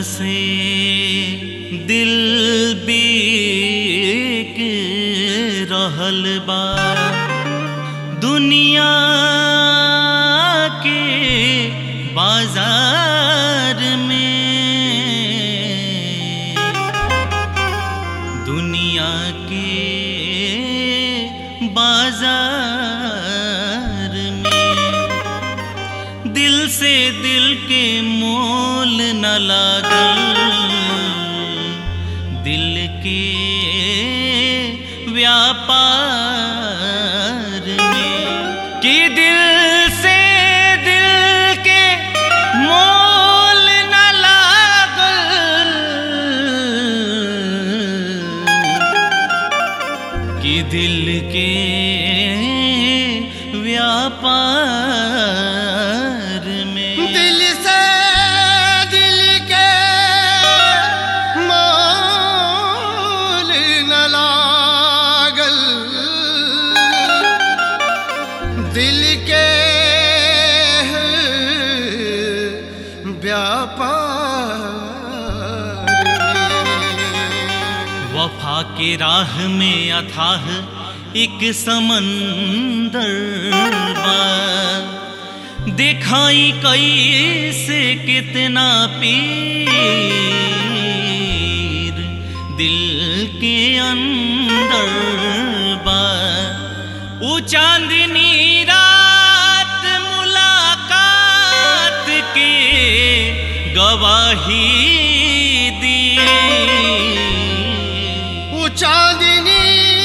से दिल बीक रहल बा दुनिया के बाजार में दुनिया के बाजार में दिल से दिल के मोल न लागल दिल के व्यापार में कि दिल से दिल के मोल न लागल कि दिल के व्यापार में दिल से दिल के मोल न लागल दिल के व्यापार में वफा के राह में अथाह एक समंदर बा दिखाई कैसे कितना पीर दिल के अंदर बा ऊ चांदनी रात मुलाकात के गवाही दी वो चांदनी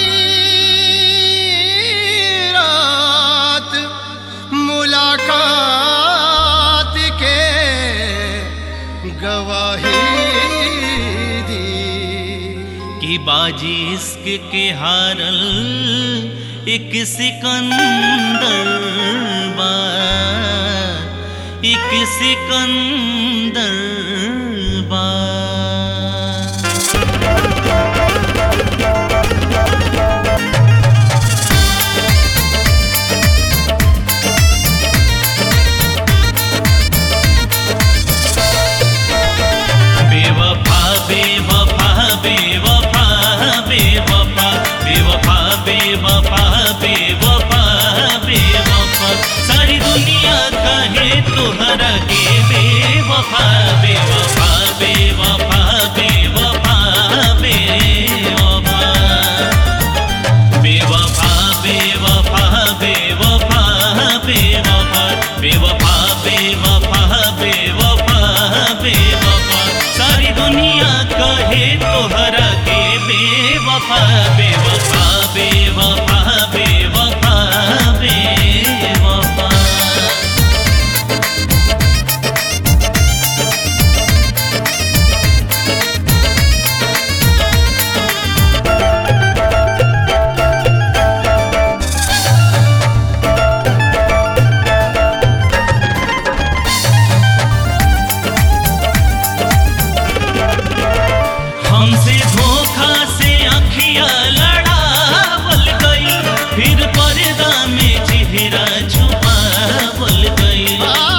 रात मुलाकात के गवाही दी कि बाजी इश्क के हारल एक सिकंदर बा एक सिकंदर बा बेवफा बेवफा बेवफा बेवफा बेवफा बेवफा बेवफा बेवफा सारी दुनिया कहे तोहरा के बेवफा बेवफा बेवफा बेवफा बेवफा बेवफा बेवफा बेवफा बेवफा बेवफा बेवफा बेवफा बेवफा सारी दुनिया कहे तोहरा के बेवफा बेवफा बेवफा बेवफा बेवफा हमसे धोखा से अखिया लड़ावल गई फिर पर्दा में चेहरा छुपावल गई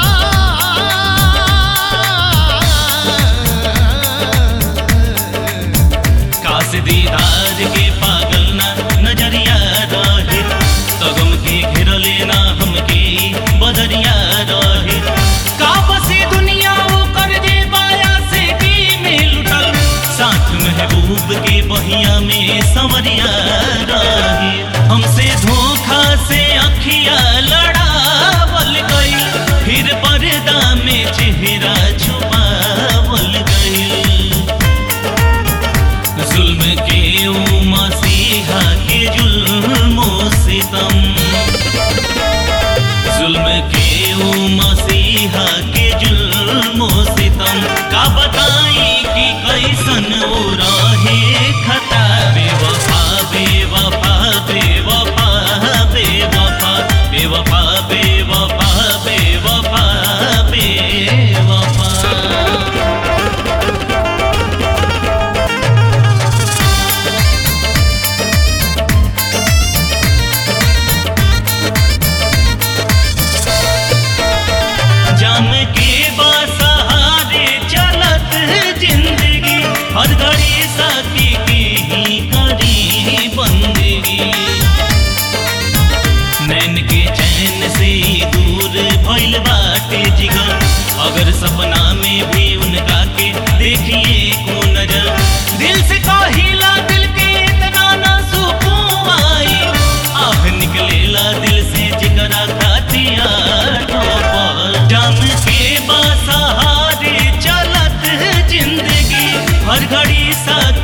काश दीदार के पागल ना नजरिया रहे तगम के घेरले ना हमके बदरिया रहे का बसे दुनिया वो कर दे बाया से की में लुटल साथ महबूब के बहिया में संवरिया रहे हमसे धोखा से अखिया लड़ावल गई फिर पर्दा में चेहरा छुपावल गई जुल्म के ओ मसीहा के जुल्मो सितम जुल्म के ओ मसीहा के जुल्मो सितम का बताई कि कैसन ओ रहे खता बेवफा बेवफा बेवफा बेवफा बेवफा बेवफा बेवफा बेवफा जाम के बसहारे चलत साकी की ही करी बंदगी नैन के चैन से दूर भइल बाटे जिगर अगर सपना में भी उनका के देखिए को नजर दिल से कहिला दिल के इतना ना सुकून आई आह निकलेला दिल से जिगरा खातिया ठोकर जान के बासहारे चलत जिंदगी हर घड़ी साथ